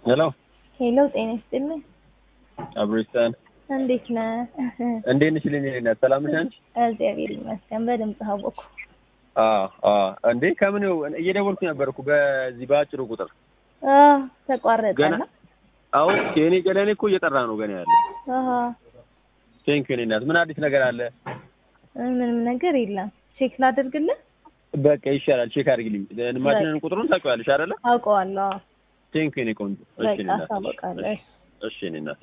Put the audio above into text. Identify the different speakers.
Speaker 1: ሄሎ
Speaker 2: ሄሎ ጤና ይስጥልኝ።
Speaker 1: አብሮስታን
Speaker 2: እንዴት ነህ?
Speaker 1: እንዴት ነሽ? ልኝ ነኝ ሰላም ነሽ አንቺ?
Speaker 2: እግዚአብሔር ይመስገን። በድምጽ አወኩ።
Speaker 1: አዎ አዎ። እንዴ ከምን እየደወልኩ ነበር እኮ በዚህ በአጭሩ ቁጥር
Speaker 2: አዎ ተቋረጠ
Speaker 1: ገና
Speaker 2: ነው።
Speaker 1: አዎ የኔ ገለኔ እኮ እየጠራ ነው ገና ያለ።
Speaker 2: አሃ
Speaker 1: ቴንክ ዩ እናት። ምን አዲስ ነገር አለ?
Speaker 2: ምንም ነገር የለም። ቼክ ላድርግልህ?
Speaker 1: በቃ ይሻላል። ቼክ አድርግልኝ። ማሽንን ቁጥሩን ታውቂዋለሽ አይደለ?
Speaker 2: አውቀዋለሁ። አዎ።
Speaker 1: ቴንክ ዩ የኔ ቆንጆ። እሺ
Speaker 2: በቃ
Speaker 1: የኔ እናት።
Speaker 2: አሳውቃለሁ።
Speaker 1: እሺ የኔ እናት።